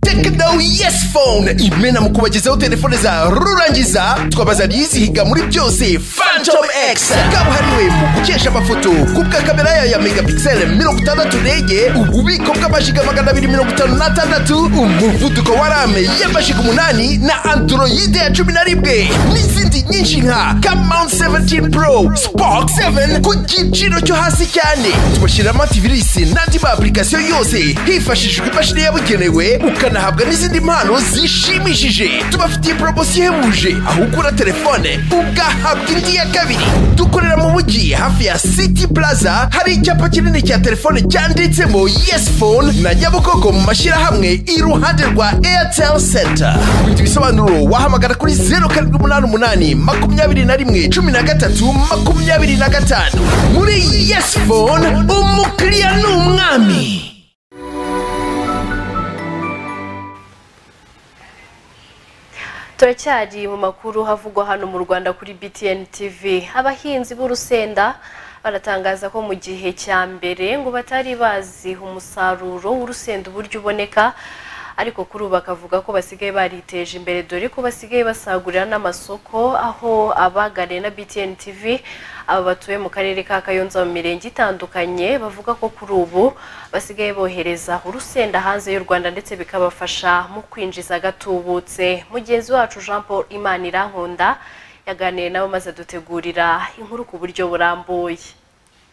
tekno yes phone imena mu kubagezaho telefone za rurangiza twabaza yizihiga muri byose phantom x kabuhariwe mu gukesha amafoto kubwa kamera yayo ya megapixel mirongo itandatu ndege ububiko bw'amashiga magana abiri mirongo itanu n'atandatu umuvuduko wa rame y'amashiga umunani na androide ya cumi na rimwe n'izindi nyinshi nka camount 17 pro spark 7 ku giciro cyo hasi cyane tubashyiramo ativirisi n'andi ma application yose hifashishijwe imashini yabugenewe ukanahabwa n'izindi mpano zishimishije tubafitiye poromosiyo ihebuje aho ugura telefone ugahabwa indi ya kabiri dukorera mu mujyi hafi ya city plaza hari icyapa kinini cya telefone cyanditsemo yes phone na nyabugogo mu mashyirahamwe iruhande rwa airtel center kugira ibisobanuro wahamagara kuri zeru karindwi umunani umunani makumyabiri na rimwe cumi na gatatu makumyabiri na gatanu muri yes phone umukiriya ni umwami turacyari mu makuru havugwa hano mu rwanda kuri btn tv abahinzi b'urusenda baratangaza ko mu gihe cya mbere ngo batari bazi umusaruro w'urusenda uburyo uboneka ariko kuri ubu bakavuga ko basigaye bariteje imbere dore ko basigaye basagurira n'amasoko aho abagane na btn tv aba batuye mu karere ka kayonza mu mirenge itandukanye bavuga ko kuri ubu basigaye bohereza urusenda hanze y'u rwanda ndetse bikabafasha mu kwinjiza gatubutse mugenzi wacu jean paul imana irankunda yaganiriye nabo maze dutegurira inkuru ku buryo burambuye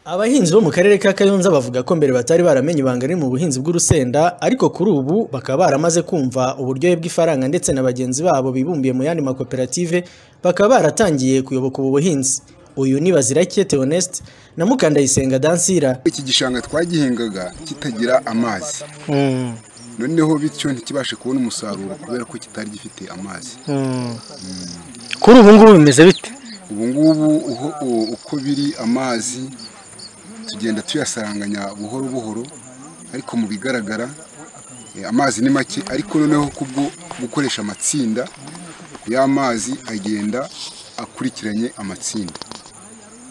abahinzi bo mu karere ka kayonza bavuga ko mbere batari baramenye ibanga riri mu buhinzi bw'urusenda ariko kuri ubu bakaba baramaze kumva uburyohe bw'ifaranga ndetse na bagenzi babo bibumbiye mu yandi makoperative bakaba baratangiye kuyoboka ubu buhinzi uyu ni bazirake theoneste na mukandayisenga dansira iki gishanga twagihingaga kitagira amazi noneho bityo ntikibashe kubona umusaruro kubera ko kitari gifite amazi kuri ubu ngubu bimeze bite ubu ngubu uko biri amazi tugenda tuyasaranganya buhoro buhoro ariko mu bigaragara amazi ni make ariko noneho kubwo gukoresha amatsinda y'amazi agenda akurikiranye amatsinda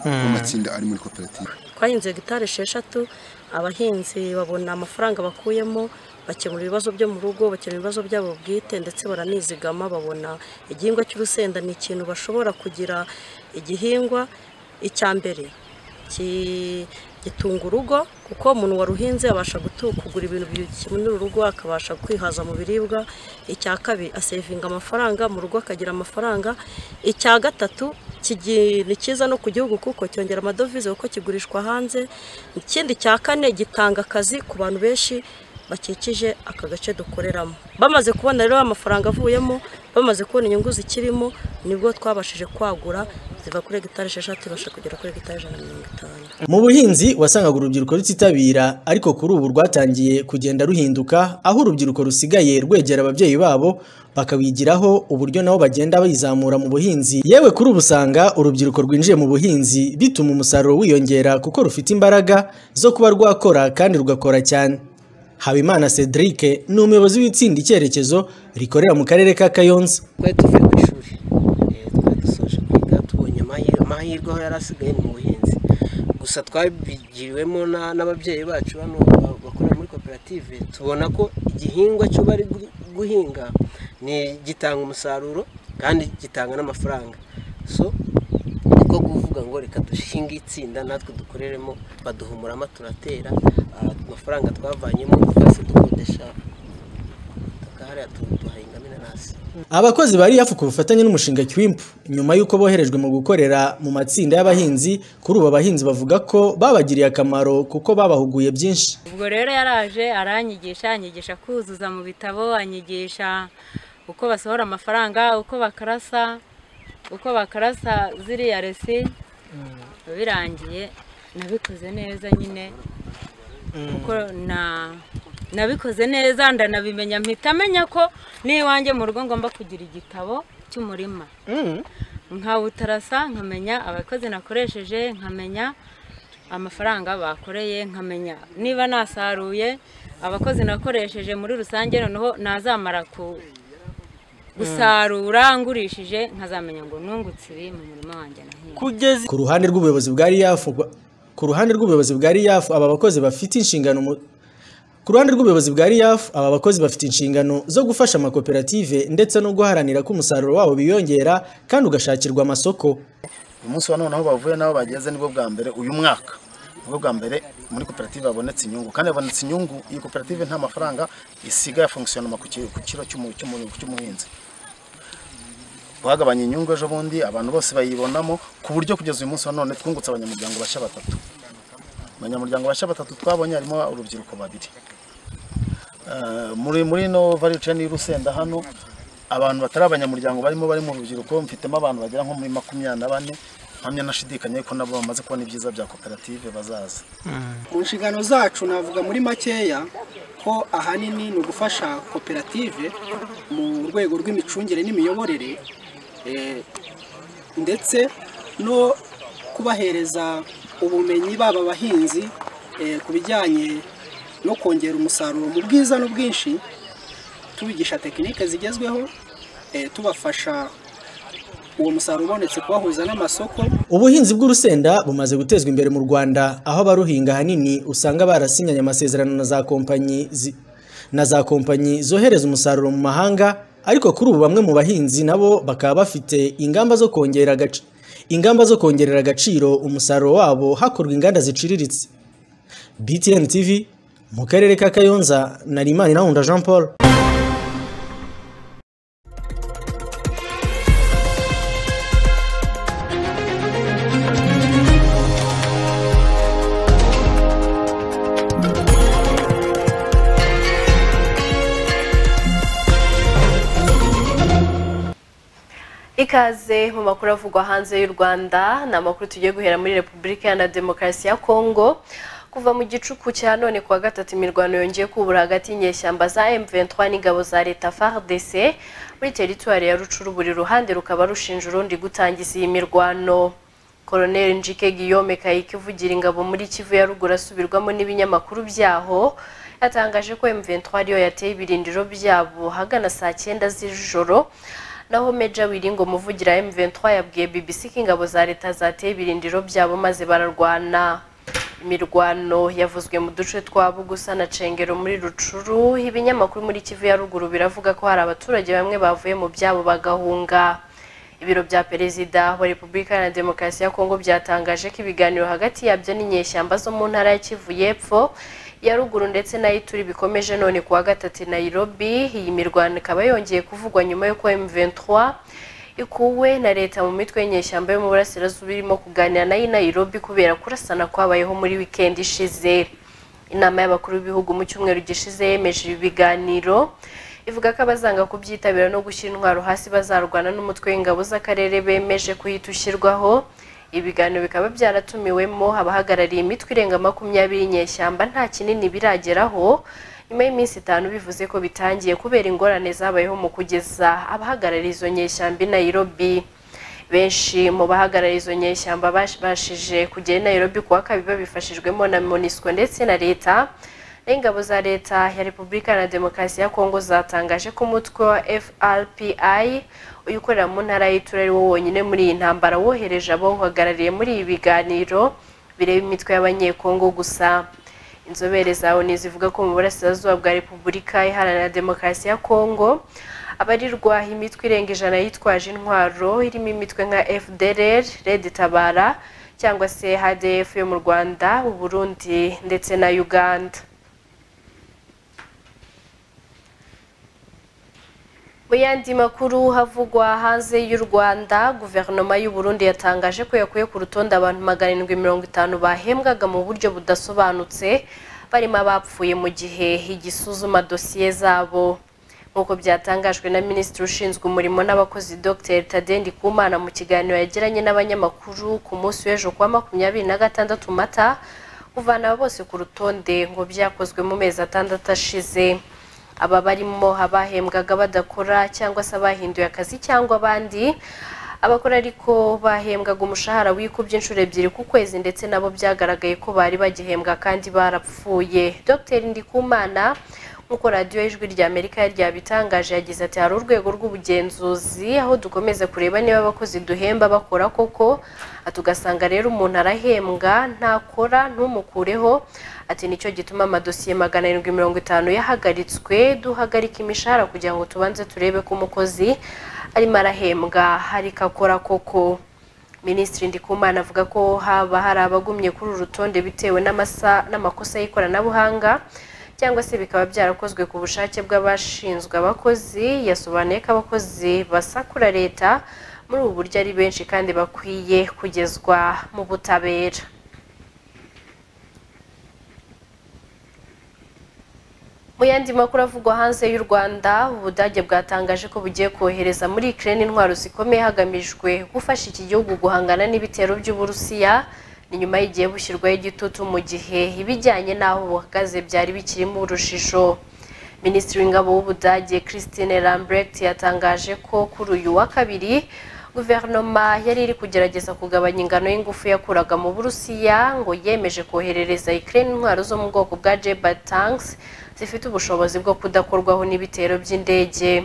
amatsinda ari muri koperative twahinze gitari esheshatu abahinzi babona amafaranga bakuyemo bakemura ibibazo byo mu rugo bakemura ibibazo byabo bwite ndetse baranizigama babona igihingwa cy'urusenda ni ikintu bashobora kugira igihingwa icya mbere gitunga urugo kuko umuntu waruhinze abasha kugura ibintu bikenura urugo akabasha kwihaza mu biribwa icya kabiri asevinga amafaranga mu rugo akagira amafaranga icya gatatu ni cyiza no ku gihugu kuko cyongera amadovize kuko kigurishwa hanze ikindi cya kane gitanga akazi ku bantu benshi bakikije aka gace dukoreramo bamaze kubona rero amafaranga avuyemo bamaze kubona inyungu zikirimo nibwo twabashije kwagura ziva kuri hegitari esheshatu ibasha kugera kuri hegitari ijana na mirongo itanu mu buhinzi wasangaga urubyiruko rutitabira ariko kuri ubu rwatangiye kugenda ruhinduka aho urubyiruko rusigaye rwegera ababyeyi babo bakabigiraho uburyo nabo bagenda bayizamura mu buhinzi yewe kuri ubu usanga urubyiruko rwinjiye mu buhinzi bituma umusaruro wiyongera kuko rufite imbaraga zo kuba rwakora kandi rugakora cyane habimana cedric ni umuyobozi w'itsinda icyerekezo rikorera mu karere ka kayonza twari tuvuye ku ishuri twari dusoje kwiga tubonye amahirwe aho yari asigaye mu buhinzi gusa twabigiriwemo n'ababyeyi bacu bano bakorera muri koperative tubona ko igihingwa cyo bari guhinga ni gitanga umusaruro kandi gitanga n'amafaranga so niko kuvuga ngo reka dushinge itsinda natwe dukoreremo baduhumuramo turatera amafaranga twavanyemo twese dukodesha tukahariya duhahingamo inanasi abakozi bari hafi ku bufatanye n'umushinga kiwimpu nyuma y'uko boherejwe mu gukorera mu matsinda y'abahinzi kuri ubu abahinzi bavuga ko babagiriye akamaro kuko babahuguye byinshi ubwo rero yaraje aranyigisha anyigisha kuzuza mu bitabo anyigisha uko basohora amafaranga uko bakarasa uko bakarasa ziriya resi birangiye nabikoze neza nyine kuko nabikoze neza ndanabimenya mpita amenya ko n'iwanjye mu rugo ngomba kugira igitabo cy'umurima nkawutarasa nkamenya abakozi nakoresheje nkamenya amafaranga bakoreye nkamenya niba nasaruye abakozi nakoresheje muri rusange noneho nazamara ku- gusarura ngurishije nkazamenya ngo nungutse ibi mu murima wanjye nahinze ku ruhande rw'ubuyobozi bwa RIAF rwa- ku ruhande rw'ubuyobozi bwa RIAF aba bakozi bafite inshingano mu ku ruhande rw'ubuyobozi bwa RIAF aba bakozi bafite inshingano zo gufasha amakoperative ndetse no guharanira ko umusaruro wabo biyongera kandi ugashakirwa amasoko uyu munsi wa none aho bavuye n'aho bageze nibwo bwa mbere uyu mwaka nibwo bwa mbere muri koperative habonetse inyungu kandi habonetse inyungu iyi koperative nta mafaranga isiga ya fongisiyonoma ku ki- ku kiro cy'umu- cy'umu- cy'umuhinzi bagabanya inyungu ejo bundi abantu bose bayibonamo ku buryo kugeza uyu munsi wa none twungutse abanyamuryango bashya batatu abanyamuryango bashya batatu twabonye harimo urubyiruko babiri Eh, muri muri no value chain y'urusenda hano abantu batari abanyamuryango barimo bari mu rubyiruko mfitemo abantu bagera nko muri makumyabiri na bane mpamya nashidikanya ko nabo bamaze kubona ibyiza bya koperative bazaza mu nshingano zacu navuga muri makeya ko ahanini ni ugufasha koperative mu rwego rw'imicungire n'imiyoborere eh, ndetse no kubahereza ubumenyi baba abahinzi eh, ku bijyanye no kongera umusaruro mu bwiza n'ubwinshi tubigisha tekinike zigezweho eh, tubafasha uwo musaruro ubonetse kubahuza n'amasoko ubuhinzi bw'urusenda bumaze gutezwa imbere mu Rwanda aho abaruhinga ahanini usanga barasinyanye amasezerano na za kompanyi zi- na za kompanyi zohereza umusaruro mu mahanga ariko kuri ubu bamwe mu bahinzi nabo bakaba bafite ingamba zo kongera agaci- ingamba zo kongerera agaciro umusaruro wabo hakorwa inganda ziciriritse BTN TV mu karere ka Kayonza na Rimani Nahunda Jean Paul ikaze mu makuru avugwa hanze y'u rwanda ni amakuru tugiye guhera muri repubulika iharanira demokarasi ya kongo kuva mu gicuku cya none kuwa gatatu imirwano yongeye kubura hagati y'inyeshyamba za M23 n'ingabo za leta FARDC muri teritwari ya rucuru buri ruhande rukaba rushinja urundi gutangiza iyi mirwano Colonel Njike Guillaume Kayike uvugira ingabo muri Kivu ya ruguru asubirwamo n'ibinyamakuru byaho yatangaje ko M23 ariyo yateye ibirindiro byabo hagana saa cyenda z'ijoro naho Meja Wiringo umuvugira wa M23 yabwiye BBC ko ingabo za leta zateye ibirindiro byabo maze bararwana imirwano yavuzwe mu duce twa Bugusa na Cengero muri Rucuru ibinyamakuru muri Kivu ya ruguru biravuga ko hari abaturage bamwe bavuye mu byabo bagahunga ibiro bya perezida wa repubulika iharanira demokarasi ya kongo byatangaje ko ibiganiro hagati yabyo n'inyeshyamba zo mu ntara ya kivu y'epfo ya ruguru ndetse n'ay'ituri bikomeje none kuwa gatatu i nairobi iyi mirwano ikaba yongeye kuvugwa nyuma y'uko m23 ikuwe na leta mu mitwe y'inyeshyamba yo mu burasirazuba irimo kuganira nayo i nairobi kubera kurasana kwabayeho muri wikendi ishize inama y'abakuru b'ibihugu mu cyumweru gishize yemeje ibi biganiro ivuga ko abazanga kubyitabira no gushyira intwaro hasi bazarwana n'umutwe w'ingabo z'akarere bemeje kuhita ushyirwaho ibiganiro bikaba byaratumiwemo abahagarariye imitwe irenga makumyabiri y'inyeshyamba nta kinini birageraho nyuma y'iminsi itanu bivuze ko bitangiye kubera ingorane zabayeho mu kugeza abahagarariye izo nyeshyamba i Nairobi benshi mu bahagarariye izo nyeshyamba bashije kugera i Nairobi kuwa kabiri babifashijwemo na MONUSCO ndetse na leta ingabo za leta ya repubulika na demokarasi ya kongo zatangaje ko umutwe wa frpi uyu ukorera mu ntara y'itura ari wo wonyine muri iyi ntambara wohereje abo uhagarariye muri ibi biganiro bireba imitwe y'abanyekongo gusa inzobere za oni zivuga ko mu burasirazuba bwa repubulika iharanira demokarasi ya kongo abarirwa imitwe irenga ijana yitwaje intwaro irimo imitwe nka fdr red tabara cyangwa se hdf yo mu rwanda u burundi ndetse na uganda mu yandi makuru havugwa hanze y'u rwanda guverinoma y'u burundi yatangaje ko yakuye ku rutonde abantu magana arindwi mirongo itanu bahembwaga mu buryo budasobanutse barimo abapfuye mu gihe igisuzuma dosiye zabo nk'uko byatangajwe na minisitiri ushinzwe umurimo n'abakozi dr tadendi kumana mu kiganiro yagiranye n'abanyamakuru ku munsi w'ejo kuwa makumyabiri na gatandatu mata kuvana abo bose ku rutonde ngo byakozwe mu mezi atandatu ashize aba barimo abahembwaga badakora cyangwa se abahinduye akazi cyangwa abandi abakora ariko bahembwaga umushahara wikubye inshuro ebyiri ku kwezi ndetse nabo byagaragaye ko bari bagihembwa kandi barapfuye dr ndikumana nk'uko radiyo ijwi rya amerika yari ryabitangaje yagize ati hari urwego rw'ubugenzuzi aho dukomeza kureba niba abakozi duhemba bakora koko tugasanga rero umuntu arahembwa ntakora ntumukureho ati nicyo gituma amadosiye magana arindwi mirongo itanu yahagaritswe duhagarika imishahara kugira ngo tubanze turebe ko umukozi arimo arahembwa ariko akora koko minisitiri ndikumana avuga ko haba hari abagumye kuri uru rutonde bitewe n'amasa n'amakosa y'ikoranabuhanga cyangwa se bikaba byarakozwe ku bushake bw'abashinzwe abakozi yasobanuye ko abakozi basakura leta muri ubu buryo ari benshi kandi bakwiye kugezwa mu butabera mu yandi makuru avugwa hanze y'u rwanda ubudage bwatangaje ko bugiye kohereza muri ikirere intwaro zikomeye hagamijwe gufasha iki gihugu guhangana n'ibitero by'uburusiya ni nyuma y'igihe bushyirwaho igitutu mu gihe ibijyanye n'aho buhagaze byari bikirimo urujijo minisitiri w'ingabo w'ubudage christine lambrecht yatangaje ko kuri uyu wa kabiri guverinoma yari iri kugerageza kugabanya ingano y'ingufu yakuraga mu burusiya ngo yemeje koherereza ikirere intwaro zo mu bwoko bwa jeba tanks zifite ubushobozi bwo kudakorwaho n'ibitero by'indege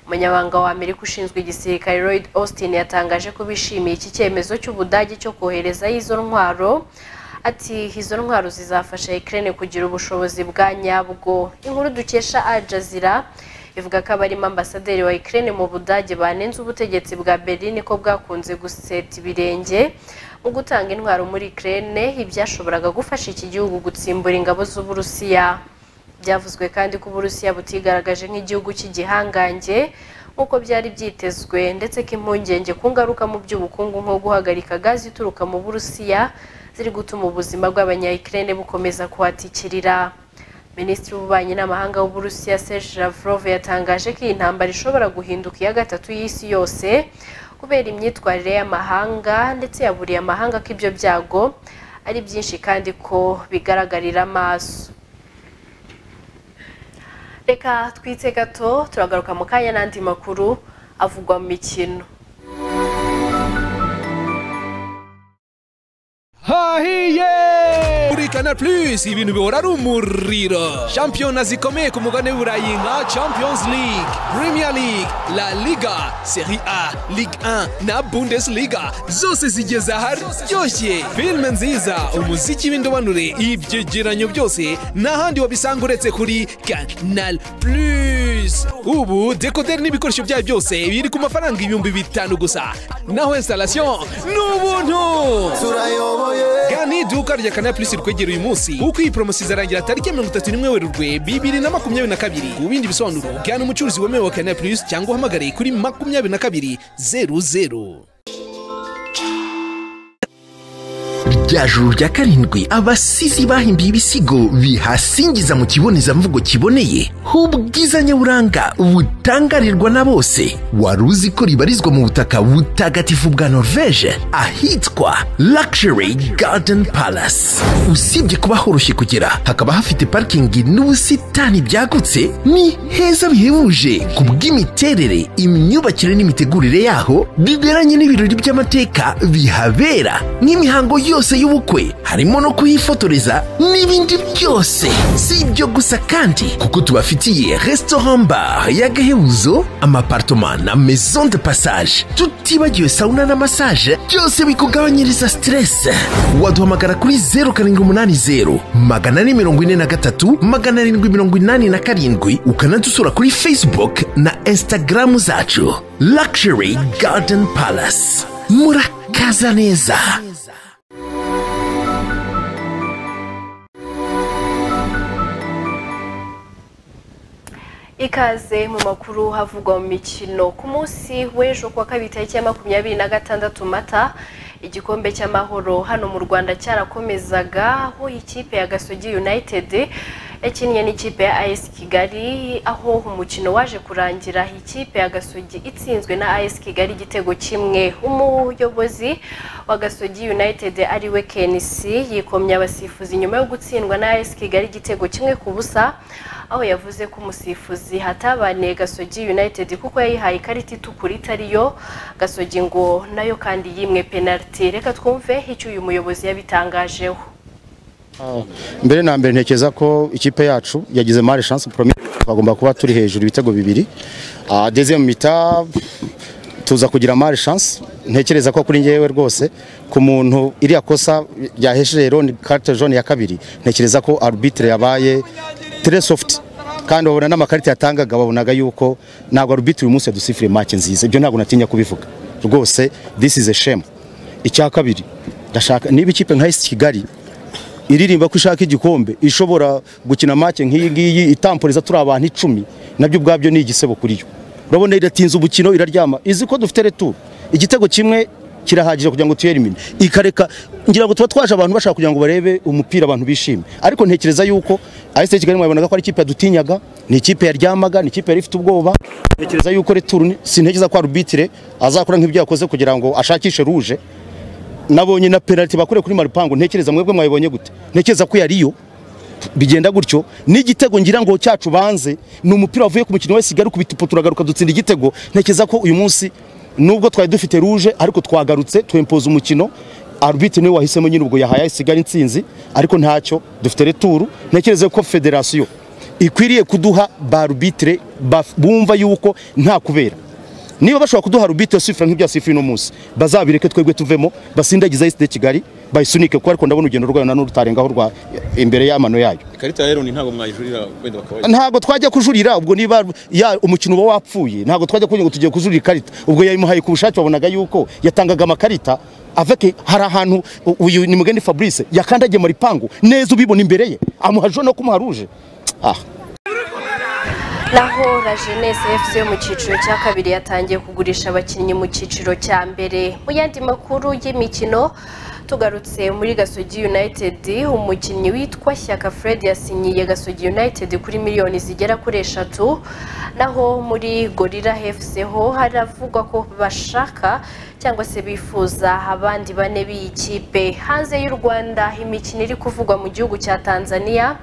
umunyabanga wa amerika ushinzwe igisirikare lloyd austin yatangaje ko bishimiye iki cyemezo cy'ubudage cyo kohereza izo ntwaro ati izo ntwaro zizafasha ikirere kugira ubushobozi bwa nyabwo inkuru dukesha ajazira ivuga ko abarimo ambasaderi wa ikirere mu budage banenze ubutegetsi bwa berlin ko bwakunze guseta ibirenge mu gutanga intwaro muri ikirere ibyashoboraga gufasha iki gihugu gutsimbura ingabo z'uburusiya byavuzwe kandi ko uburusiya butigaragaje nk'igihugu cy'igihangange nk'uko byari byitezwe ndetse ko impungenge ku ngaruka mu by'ubukungu nko guhagarika gazi ituruka mu burusiya ziri gutuma ubuzima bw'abanyayikirere bukomeza kuhatikirira minisitiri w'ububanyi n'amahanga w'uburusiya serge lavrov yatangaje ko iyi ntambara ishobora guhinduka iya gatatu y'isi yose kubera imyitwarire y'amahanga ndetse yaburiye amahanga ko ibyo byago ari byinshi kandi ko bigaragarira amaso reka twitse gato turagaruka mu kanya n'andi makuru avugwa mu mikino hahiye kuri Canal Plus ibintu bihora ari umuriro shampiyona zikomeye ku mugabane w'uburayi nka champions league premier league la liga serie a ligue 1 na bundesliga zose zigeze aharyoshye filime nziza umuziki w'indobanure ibyegeranyo byose n'ahandi wabisanga uretse kuri Canal Plus ubu dekoderi n'ibikoresho byayo byose biri ku mafaranga ibihumbi bitanu gusa naho installation n'ubuntu turayoboye gana iduka rya Canal Plus rikwegereye uyu munsi kuko iyi promosi izarangira tariki mirongo itatu n'imwe werurwe bibiri na makumyabiri na kabiri ku bindi bisobanuro gana umucuruzi wemewe wa Canal Plus cyangwa uhamagare kuri makumyabiri na kabiri zeru zeru rya juru rya karindwi abasizi bahimbiye ibisigo bihasingiza mu kibonezamvugo kiboneye h'ubwiza nyaburanga butangarirwa na bose wari uzi ko ribarizwa mu butaka butagatifu bwa norvege ahitwa luxury garden palace usibye kuba horoshye kugera hakaba hafite parikingi n'ubusitani byagutse ni heza bihebuje ku bw'imiterere imyubakire n'imitegurire yaho biberanye n'ibirori by'amateka bihabera n'imihango yose y'ubukwe harimo no kuyifotoreza n'ibindi byose si ibyo gusa kandi kuko tubafitiye restaurant bar y'agahebuzo amapartoma na maison de passage tutibagiwe sauna na massage byose bikugabanyiriza stress waduhamagara kuri 070 magana ane mirongo ine na gatatu magana arindwi mirongo inani na karindwi ukanadusura kuri facebook na instagram zacu luxury garden palace murakaza neza ikaze mu makuru havugwa mu mikino ku munsi w'ejo kuwa kabiri tariki ya makumyabiri na gatandatu mata igikombe cy'amahoro hano mu rwanda cyarakomezaga aho ikipe ya gasogi united yakinnye n'ikipe ya AS Kigali aho umukino waje kurangira ikipe ya Gasogi itsinzwe na AS Kigali igitego kimwe umuyobozi wa Gasogi United ariwe Kenisi yikomye abasifuzi nyuma yo gutsindwa na AS Kigali igitego kimwe ku busa aho yavuze ko umusifuzi hatabaniye Gasogi United kuko yayihaye ikarita itukura itariyo Gasogi ngo nayo kandi yimwe penaliti reka twumve icyo uyu muyobozi yabitangajeho mbere na mbere ntekereza ko ikipe yacu yagize mare chance premier bagomba kuba turi hejuru ibitego bibiri Ah, deuxième mita tuza kugira mare chance ntekereza ko kuri ngewe rwose ku muntu iriya kosa yahesheje roni carte jaune ya kabiri ntekereza ko arbitre yabaye très soft kandi babona n'amakarita yatangaga babonaga yuko ntabwo arbitre uyu munsi yadusifire make nziza ibyo ntabwo natinya kubivuga rwose this is a shame icya kabiri ndashaka niba ikipe nka AS Kigali iririmba ko ishaka igikombe ishobora gukina make nk'iyi ngiyi itampuriza turi abantu icumi nabyo ubwabyo ni igisebo kuri yo urabona iratinze ubukino iraryama izi ko dufite returu igitego kimwe kirahagije kugira ngo tuyerimine ikareka ngira ngo tuba twaje abantu bashaka kugira ngo barebe umupira abantu bishime ariko ntekereza yuko AS Kigali mwabonaga ko ari ikipe yadutinyaga ni ikipe yaryamaga ni ikipe yari ifite ubwoba ntekereza yuko returu ni- sintekereza ko arbitre azakora nk'ibyo yakoze kugira ngo ashakishe ruje nabonye na penalty bakure kuri Marupango ntekereza mwebwe mwayibonye gute ntekereza ko yariyo bigenda gutyo n'igitego ngira ngo cyacu banze ni umupira wavuye ku mukino wa Kigali kubitupo turagaruka dutsinda igitego ntekereza ko uyu munsi nubwo twari dufite rouge ariko twagarutse twempoza umukino arbitre niwe wahisemo nyine ubwo yahaye Kigali intsinzi ariko ntacyo dufite returu ntekereza ko federation ikwiriye kuduha ba arbitre baf- bumva yuko nta kubera niba bashobora kuduha rubite yo sifura nk'ibya sifuye uno munsi bazabireke twebwe tuvemo basindagize ayisite kigali bayisunike kuko ariko ndabona urugendo rwayo nanone rutarengaho rwa imbere y'amano yayo ikarita ya roni ntabwo mwayijurira wenda bakabaye ntabwo twajya kujurira ubwo niba ya umukino uba wapfuye ntabwo twajya kugira ngo tugiye kujurira ikarita ubwo yayimuhaye ku bushake wabonaga yuko yatangaga amakarita aveke hari ahantu u- uyu ni mugeni fabrice yakandagiye mu ripangu neza ubibona imbere ye amuha jone no kumuha ruje ah naho la jeunesse fc yo mu cyiciro cya kabiri yatangiye kugurisha abakinnyi mu cyiciro cya mbere mu yandi makuru y'imikino tugarutse muri gasogi united umukinnyi witwa shyaka fred yasinyiye gasogi united kuri miliyoni zigera kuri eshatu naho muri gorira fc ho haravugwa ko bashaka cyangwa se bifuza abandi bane b'iyi kipe hanze y'u rwanda imikino iri kuvugwa mu gihugu cya tanzania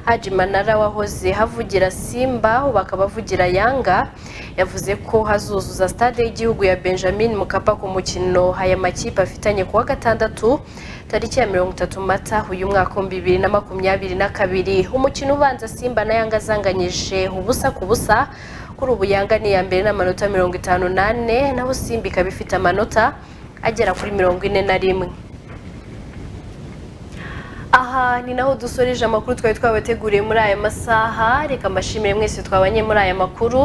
haji manara wahoze havugira simba ubu akaba avugira yanga yavuze ko hazuzuza stade y'igihugu ya benjamin mukapa ku mukino aya makipe afitanye ku wa gatandatu tariki ya mirongo itatu mata uyu mwaka w'ibihumbi bibiri na makumyabiri na kabiri umukino ubanza simba na yanga azanganyije ubusa ku busa kuri ubu yanga ni iya mbere n'amanota mirongo itanu n'ane naho simba ikaba ifite amanota agera kuri mirongo ine na rimwe aha ni naho dusoreje amakuru twari twabateguriye muri aya masaha reka mbashimire mwese twabanye muri aya makuru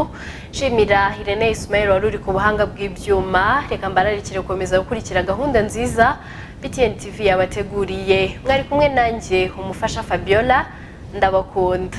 nshimira irene ismail wari uri ku buhanga bw'ibyuma reka mbararikire gukomeza gukurikira gahunda nziza btn tv yabateguriye mwari kumwe nanjye umufasha fabiola ndabakunda